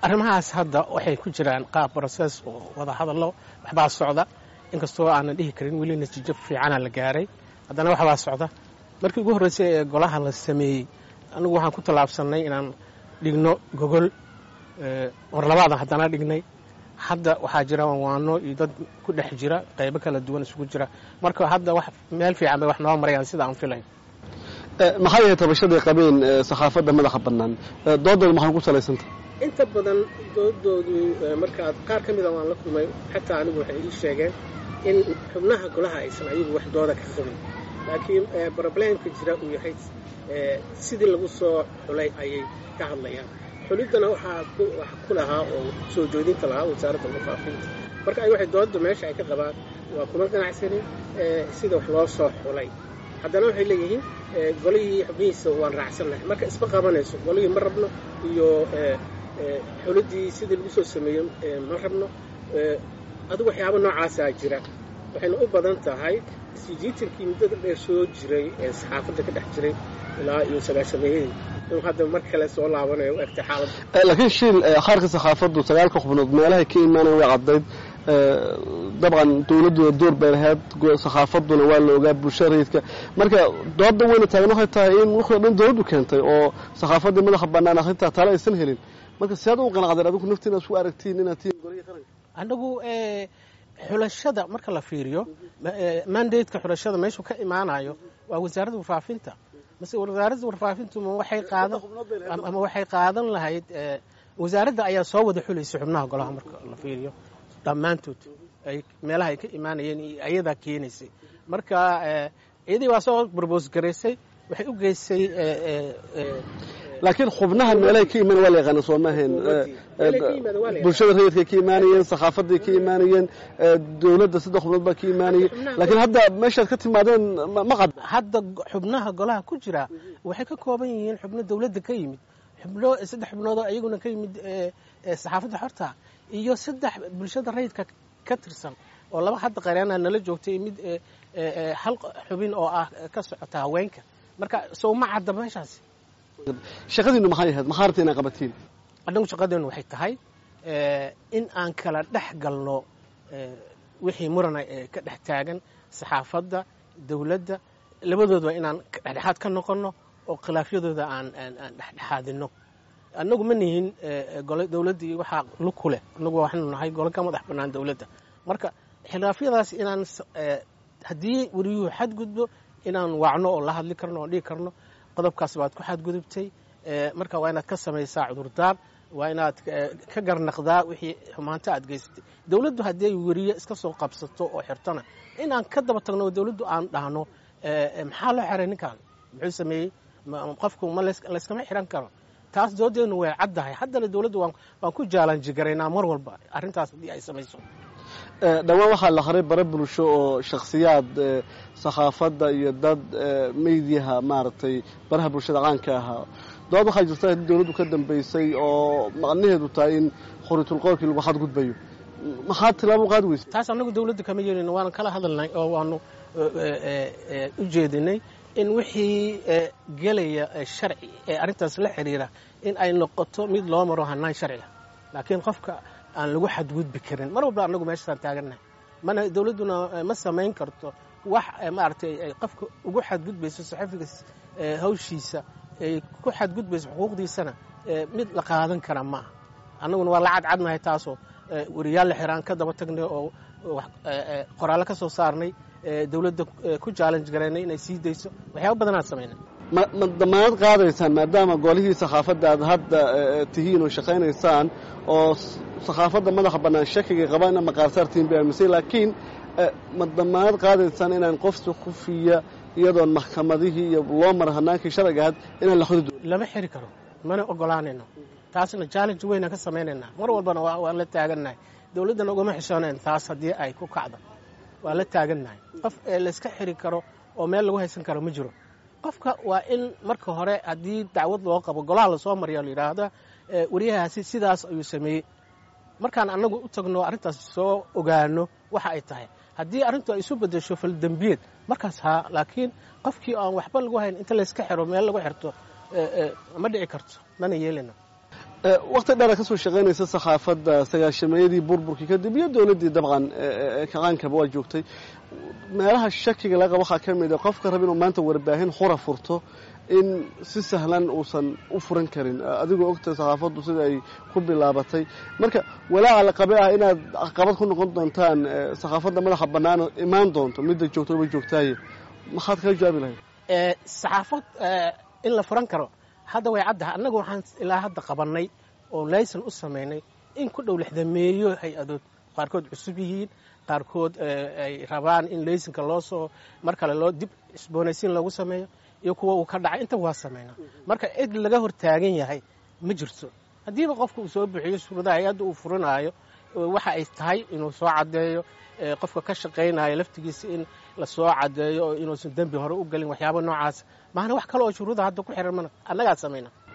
arrimahaas hadda waxay ku jiraan qaab broses oo wada hadallo waxbaa socda inkastoo aanan dhihi karin weli natiijo fiicana la gaaray haddana waxbaa socda markii ugu horreysay ee golaha la sameeyey anigu waxaan ku tallaabsannay inaan dhigno gogol war labaadan haddana dhignay hadda waxaa jira waano iyo dad ku dhex jira qaybo kala duwan isugu jira marka hadda wax meel fiican bay wax noo marayaan sida aan filayn maxay yahay tabashaday qabeen saxaafadda madaxa bannaan doodooda maxay ku salaysantah inta badan doodoodu markaad qaar ka mida waan la kulmay xataa anigu waxay ii sheegeen in xubnaha golaha aysan ayagu wax dooda ka qabin laakiin broblemka jira uu yahay sidii lagu soo xulay ayay ka hadlayaan xuliddana waxaa ku lahaa oo soo joodinta lahaa wasaaradda warfaafinta marka ay waxay doodda meesha ay ka qabaan waa kuma ganacsanin sida wax loo soo xulay haddana waxay leeyihiin golihii xubnihiisa waan raacsannahay marka isma qabanayso golihii ma rabno iyo xuliddii sidii lagu soo sameeyo ma rabno adigu waxyaaba noocaasaa jira waxayna u badan tahay isjiitankii muddada dheer soo jiray ee saxaafadda ka dhex jiray ilaa iyo sagaashameeyadii inuu hadda mar kale soo laabanayo u egtay xaaladda laakiin shiil qaarka saxaafaddu sagaalka xubnood meelahay ka imaanayan way caddayd dabcan dowladduna door bay lahayd saxaafadduna waa la ogaa bulshada rayidka marka doodda weyna taagan waxay tahay in wuxuu dhan dowladdu keentay oo saxaafaddii madaxa bannaan akhrintaa tale aysan helin marka si aad u qanacdeen adigu naftiina isku aragtiin inaad tihiin golihii qaranka anagu xulashada marka la fiiriyo mandateka xulashada meeshuu ka imaanayo waa wasaaradda warfaafinta mase wasaaradda warfaafintu ma waxay qaadan ama waxay qaadan lahayd wasaaradda ayaa soo wada xulaysa xubnaha golaha marka la fiiriyo dhammaantood ay meelaha ay ka imaanayeen iyo ayadaa keenaysay marka iyadii waa soo brobos garaysay waxay u geysay laakiin xubnaha meelahay ka imaan waa la yaqaana soo maahayn bulshada rayidkay ka imaanayeen saxaafaday ka imaanayeen dowladda saddex xubnood baa ka imaanayay laakiin hadda meeshaad ka timaadeen ma qad hadda xubnaha golaha ku jira waxay ka kooban yihiin xubno dowladda ka yimid xubno saddex xubnoodoo iyaguna ka yimid saxaafadda xorta iyo saddex bulshada rayidka ka tirsan oo laba hadda qareena nala joogtay mid hal xubin oo ah ka socota haweenka marka sow ma cadda meeshaasi shaqadiinu maxay ahayd maxaa rabta inaa qabatiin annagu shaqadeennu waxay tahay in aan kala dhex galno wixii murana ee ka dhex taagan saxaafadda dowladda labadooda inaan dhexdhexaad ka noqonno oo khilaafyadooda aan aan dhexdhexaadino annagu ma nihin gole dowladdii waxaa lug ku leh annagu waxaanu nahay gole ka madax bannaan dowladda marka khilaafyadaas inaan haddii weriyuhu xadgudbo inaan wacno oo la hadli karno oo dhigi karno qodobkaas baad ku xadgudubtay marka waa inaad ka samaysaa cudurdaar waa inaad ka garnaqdaa wixii xumaanta aad geysatay dowladdu haddii ay weriye iska soo qabsato oo xirtona inaan ka daba tagno dowladdu aan dhahno maxaa loo xiray ninkaan muxuu sameeyey qofku ma layskama xiran karo taas doodeenu way caddahay haddana dowladdu waan ku jaalanjigaraynaa mar walba arrintaas haddii ay samayso dhowaan waxaa la haray bare bulsho oo shakhsiyaad saxaafadda iyo dad meydiyaha maaragtay baraha bulshada caanka ahaa dood waxaa jirta in dowladdu ka dambaysay oo macnaheedu tahay in khuriitulqoolkii lagu xadgudbayo maxaa tilaabo qaadi weysa taas annagu dowladda kama yeelin waana kala hadalnay oo waanu u jeedinay in wixii gelaya sharci ee arrintaas la xiriira in ay noqoto mid loo maro hanaan sharciga laakiin qofka aan lagu xadgudbi karin mar walba annagu meeshaasaan taagannahay mana dowladduna ma samayn karto wax maaragtay ay qofka ugu xadgudbayso saxafiga hawshiisa ay ku xadgudbayso xuquuqdiisana mid la qaadan kara ma aha annaguna waa la cadcadnahay taasoo weriyaal la xiraan ka daba tagnay oo qoraallo ka soo saarnay dowladda ku challenge garaynay inay sii dayso waxyaaba badanaad samaynay ma ma damaanad qaadaysaan maadaama golihii saxaafadda aad hadda tihiin oo shaqaynaysaan oo saxaafadda madaxa bannaan shakiga qabaan ina maqaarsaartiin bay aaminsan laakiin ma damaanad qaadaysaan inaan qofsi khufiya iyadoon maxkamadihii iyo loo mara hanaankii sharciga ahayd inaan la xudi lama xiri karo mana ogolaanayno taasna challenge weynaan ka samaynaynaa mar walbana waan la taagannahay dowladdana ugama xishoonayn taas haddii ay ku kacdo waa la taagannahay qof layska xiri karo oo meel lagu haysan karo ma jiro qofka waa in marka hore haddii dacwad loo qabo golaha lasoo mariya la yidhaahda wariyahaasi sidaas ayuu sameeyey markaan annagu u tagno arrintaas soo ogaano waxa ay tahay haddii arrintu ay isu bedesho faldembiyeed markaas haa laakiin qofkii aan waxba lagu hayn inta layska xiro meel lagu xirto ma dhici karto mana yeelina wakti dheera kasoo shaqaynaysa sakhaafadda sagaashameeyadii burburkii kadib iyo dowladdii dabcan kaqaankaba waa joogtay meelaha shakiga laga qabo waxaa ka mid a qofka raba inuu maanta warbaahin xura furto in si sahlan uusan u furan karin adigoo ogtahay sakhaafaddu sida ay ku bilaabatay marka walaaca la qabe ah inaad caqabad ku noqon doontaan sakhaafadda madaxa bannaan imaan doonto midda joogto ba joogtaaye maxaad kaga jawaabi lahayd saxaafad in la furan karo hadda way caddaha annagu waxaan ilaa hadda qabannay oo laysan u samaynay in ku dhow lixdameeyo hay-adood qaarkood cusub yihiin qaarkood ay rabaan in laysanka loo soo mar kale loo dib isboonaysiin loogu sameeyo iyo kuwa uu ka dhacay inta waa samaynaa marka cid laga hor taagan yahay ma jirto haddiiba qofka uu soo bixiyo shuruudaha hay-adda uu furinaayo waxa ay tahay inuu soo caddeeyo qofka ka shaqaynayo laftigiisa in la soo caddeeyo oo inuusan dembi hore u gelin waxyaaba noocaas maana wax kale oo shuruuda hadda ku xiran mana annagaa samayna